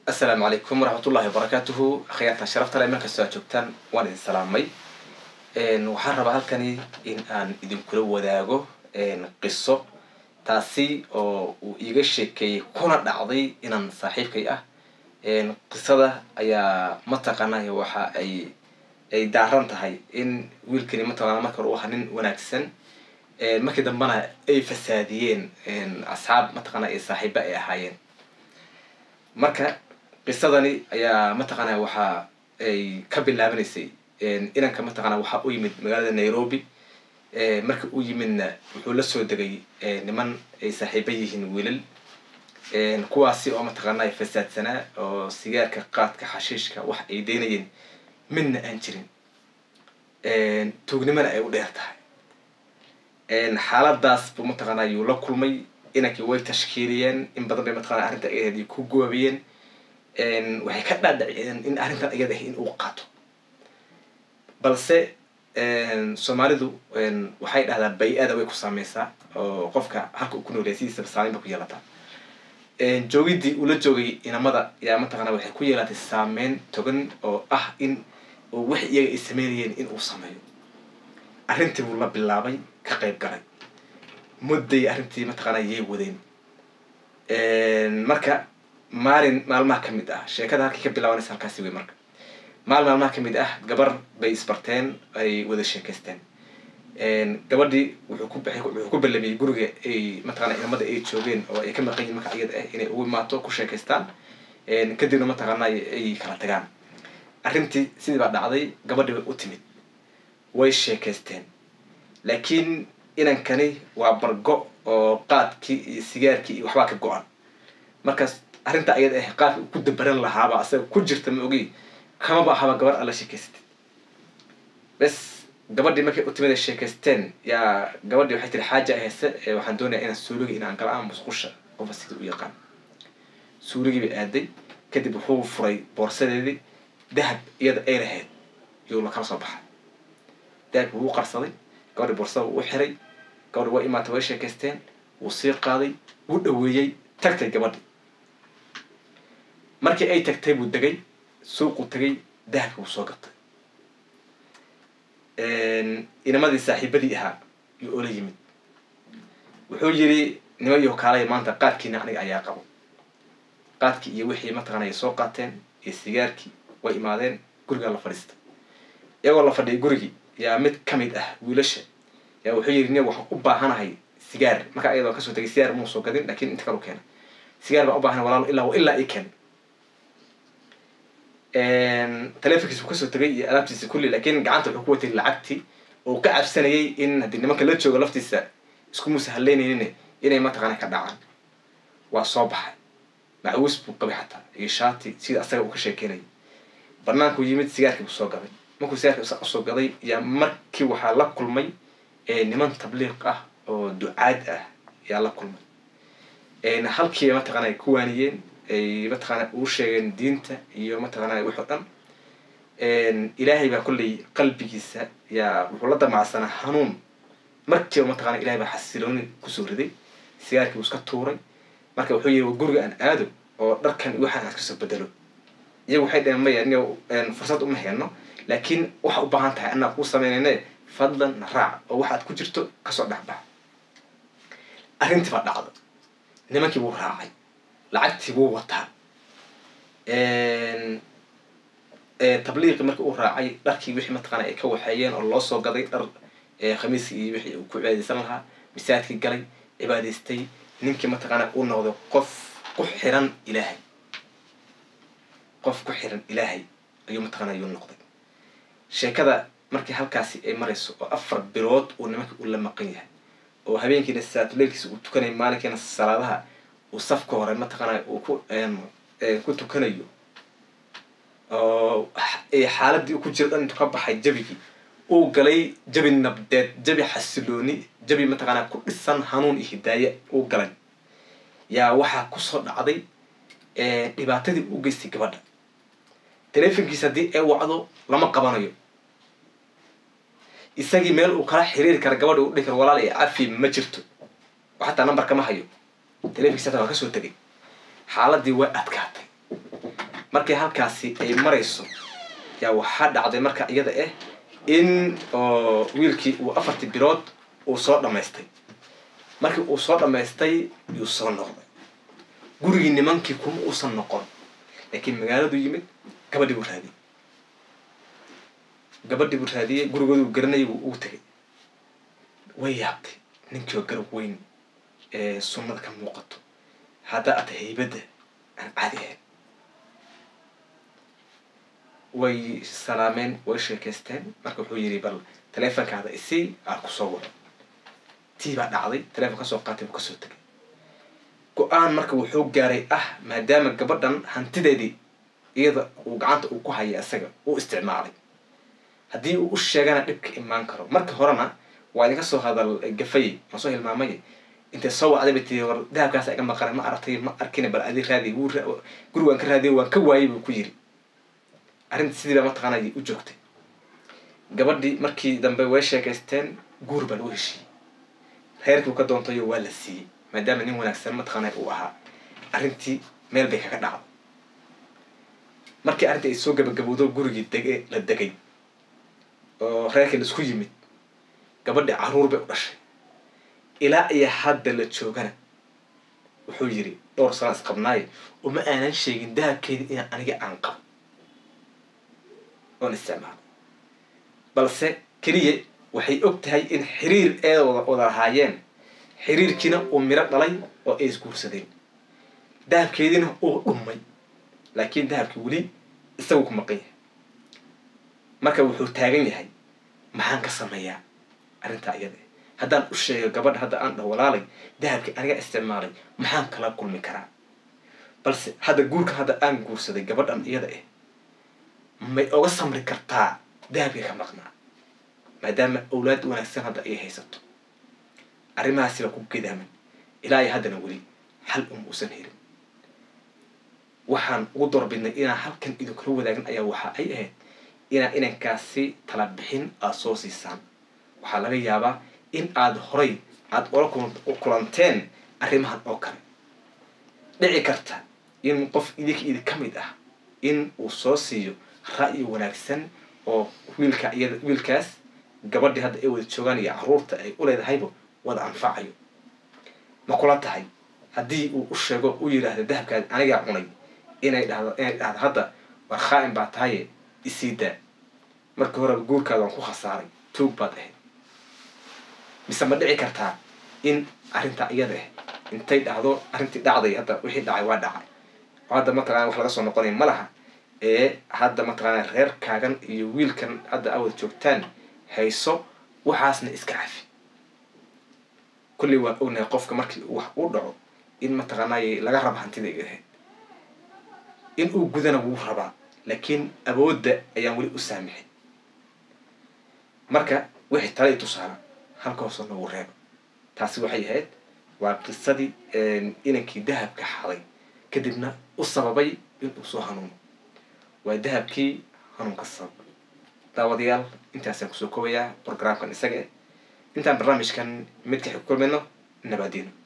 asalaamu calaykum waraxmatullahi wabarakaatuhu akhyaartan sharafta le meel kastoo aad joogtaan waan idin salaamay waxaan rabaa halkani in aan idinkula wadaago qiso taasi oo uu iiga sheekeeyey kuna dhacday inaan saaxiibkay ah qisada ayaa mataqaanay waxa ay ay daaran tahay in wiilkani mataqana marka hore u ahaa nin wanaagsan markii dambena ay fasaadiyeen asxaab mataqana ay saaxiiba ay ahaayeen marka qisadani ayaa mataqaana waxa ay ka bilaabanaysay inanka mataqana waxa u yimid magaalada nairobi marka u yimidna wuxuu la soo degay niman ay saaxiiba yihiin wiilal kuwaasi oo mataqaana fasaadsanaa oo sigaarka qaadka xashiishka wax ay deynayeen midna aan jirin tuugnimana ay u dheer tahay xaaladaas buu mataqaana yuu la kulmay inankii way tashkiiliyeen in badan bay mataqana arrinta ayadeedii ku goobiyeen waxay ka dhaadhaciyeen in arrintan ayada ah in uu qaato balse soomaalidu waxay dhahdaa bay-ada way ku saameysaa oo qofka halka uu ku noolyahay sidiisaba saameyn ba ku yeelataa joogidii uu la joogay inamada yaa mataqana waxay ku yeelatay saameyn togan oo ah in wax iyaga ay sameynayeen in uu sameeyo arrintii buu la bilaabay ka qayb galay mudday arrintii mataqaana yay wadeen marka maalin maalmaha ka mid ah sheekada halkii ka bilaabanaysa halkaasi wey marka maalin maalmaha ka mid ah gabar bay isbarteen ay wada sheekaysteen gabadhii wuxuu ku baxay wuxuu ku ballamiyey guriga ay mataqana inamada ay joogeen oo ay ka maqan yihin marka iyada ah inay ugu imaato ku sheekaystaan kadibna mataqaana ay kala tagaan arrintii sidii baa dhacday gabadhii way u timid way sheekaysteen laakiin inankani waa bargo oo qaadkii iyo sigaarkii iyo waxbaa ka go-an markaas arrinta ayada ah qaadka ku dabaran lahaaba asaga ku jirta ma ogi kamaba ahaba gabar alla sheekaysatay bes gabadhii markay u timid sheekaysteen yaa gabadhii waxay tiri xaaja heese waxaan doonaya inaan suuliga inaan gala ama musqusha qofa sida u yaqaan suuligii bay aaday kadib wuxuu furay boorsadeedii dahab iyada ay lahayd yuu la kala soo baxay dahabki wuu qarsaday gabadhii boorsada wuu u xiray gabadhi waa imaatay way sheekaysteen wuu sii qaaday wuu dhaweeyey tagtay gabadhi markii ay tagtay buu degay suuquu tegay dahabki wuu soo gatay inamadii saaxiibadii ahaa yuu oola yimid wuxuu yiri nimayo kaalaya maanta qaadkiina aniga ayaa qabo qaadkii iyo wixii mataqana ay soo qaateen iyo sigaarkii way imaadeen gurigaa la fadhiistay iyagoo la fadhiyay gurigii yaa mid ka mid ah wiilasha yaa wuxuu yiri nin waxaan u baahanahay sigaar marka ayadoo kasoo tegay sigaar muu soo gadin lakin inta kale u keenay sigaar baan u baahana walaalo ilaa ilaa i keen telefonkiisu kasoo tegay iyo alaabtiisa kulli lakin gacanta wuxuu ku watay lacagtii oo ka cabsanayay in haddii nimanka la joogo laftiisa isku musahalleynaynin inay mataqaana ka dhacaan waa soo baxay macawis buu qabay xataa iyo shaati sida asaga uu ka sheekeynayay banaanku yimid sigaarkii buu soo gaday markuu sigaarkii usoo gaday yaa markii waxaa la kulmay niman tabliiq ah oo ducaad ah yaa la kulmay halkii mataqana ay ku waaniyeen ay mataqaana ugu sheegeen diinta iyo mataqaana wix oo dhan ilaahay baa kolley qalbigiisa yaa wuxuu la damacsanaa hanuun markiiba mataqana ilahay baa xasilooni kusoo riday sigaarkii buu iska tuuray marka wuxuu yiri guriga aan aado oo dharkan waxaan aan iskasoo bedelo iyagu waxay dhaheen maya in fursad uma heeno laakiin waxa u baahan tahay anaa kuu sameynayne fadlan na raac oo waxaad ku jirto kasoo dhexbax arrintii baa dhacda nimankii buu raacay lacagtii buu wataa tabliiqii markii uu raacay dharkii wixii mataqana ay ka waxeeyeen oo loo soo gaday dhar khamiiskii iyo wixii uu ku cibaadaysan lahaa misaajkii galay cibaadaystay ninkii mataqaana uu noqday qof ku xiran ilaahay qof ku xiran ilaahay ayuu mataqana ayuu noqday sheekada markii halkaasi ay marayso oo afar bilood uu nimankii uu la maqan yahay oo habeenkiina salaatuleylkiisa uu tukanayo maalinkiina salaadaha uu safka hore mataqaana uu ku ku tukanayo oo xaaladii uu ku jiro dhan intuu ka baxay jabigii uu galay jabi nabdeed jabi xasilooni jabi mataqaana ku dhisan hanuun iyo hidaaye uu galay yaa waxaa kusoo dhacday dhibaatadii u geystay gabadha telefonkiisa haddii ay wacdo lama qabanayo isagii meel uu kala xiriiri kara gabadha u dhihi karo walaal ee cafi ma jirto xataa number kama hayo telefonkiisa hataa waa kasoo tegay xaaladii way adkaatay markii halkaasi ay marayso yaa waxaa dhacday marka iyada ah in oo wiilkii uu afartii bilood uu soo dhammaystay markii uu soo dhammaystay yuu soo noqday gurigii nimankii kuma uusan noqon laakiin magaaladu yimid gabadhii buu raadiyey gabadhii buu raadiyey gurigooduu garanayay wuu ugu tegay way yaabtay ninkii oo garab weyn ee sunnada ka muuqato hadda ata haybadda aan caadi ahayn way salaameen way sheekaysteen marka wuxuu yidhi bal taleefonkaada isii aan kusoo waco tii baa dhacday taleefon kasoo qaatay buu kasoo tegay go-aan marka wuxuu gaaray ah maadaama gabadhan hantideedii iyada uu gacanta uu ku haya isaga uu isticmaalay haddii uu u sheegana dhibka imaan karo marka horena waa idinka soo hadal gafay ma soo hilmaamay intay soo wacday bay tii war dahabkaas iga maqanay ma aragtay ma arkina bal adi raadiy wuu guri waan ka raadiyay waan ka waayay buu ku yiri arrinta sidii baa mataqaanay u joogtay gabadhii markii dambe way sheekaysteen guur baa lagu heshiiyey reerkii uu ka doontayo waa la siiyey maadaama nin wanaagsan mataqaanay uu ahaa arrintii meel bay kaga dhacday markii arrintii ay soo gabagabowdo gurigii dege la degay oo reerkii la isku yimid gabadhii caruur bay u dhashay ilaa iyo hadda la joogana wuxuu yidhi dhowr sana isqabnaaye uma aanan sheegin dahabkeedii inaan aniga aan qabo oon isticmaalo balse keliya waxay og tahay in xiriir ee wada lahaayeen xiriirkiina uu miro dhalay oo ay isguursadeen dahabkeediina uu dhumay laakiin dahabkii weli isagu ku maqan yahay marka wuxuu taagan yahay maxaan ka sameeyaa arrintaa iyada haddaan u sheego gabadha hadda aan dhaho walaalay dahabkii aniga isticmaalay maxaan kala kulmi karaa balse hadda guurkan hadda aan guursaday gabadhan iyada ah may oga samri kartaa dahabkii ka maqnaa maadaama awlaad wanaagsan hadda ay haysato arrimahaasi baa ku gedaaman ilaa iyo haddana weli xal uma uusan helin waxaan ugu doorbidnay inaan halkan idinkula wadaagin ayaa waxa ay ahayd inaa inankaasi tala bixin aada soo siisaan waxaa laga yaabaa in aada horay aada ola kulanteen arrimahan oo kale dhici karta in qof idinka idin ka mid ah in uu soo siiyo ra'yi wanaagsan oo wiilka iyada wiilkaas gabadhii hadda ay wada joogaan iyo caruurta ay u leedahayba wada anfacayo ma kula tahay haddii uu u sheego u yidhaahda dahabkaadi anigaa cunay inay dhahdo inay dhahdo hadda war khaa-in baa tahaye isii daa markii horeba guurkaada waan ku khasaaray tuug baad ahayd mise ma dhici kartaa in arrintaa iyada ah intay dhahdo arrintii dhacday hadda wixii dhacay waa dhacay oo hadda mataqana wax laga soo noqonaya ma laha ee hadda mataqaana reerkaagan iyo wiilkan hadda awad joogtaan hayso waxaasna iska cafi kulley waan ognahay qofka markii wax uu dhaco in mataqaanay laga raba hantida ay ahayd in uu gudana wuu rabaa laakiin awoodda ayaan weli u saamixin marka wixii tala i tusaala halka hoose noogu reeba taasi waxay ahayd waa qisadii inankii dahabka xaday kadibna u sababay inuu soo hanuuno waa dahabkii hanuunka sababay daawadayaal intaasaan kusoo koobayaa programkan isaga intaan barnaamijkan midka xig kulmayno nabaadiino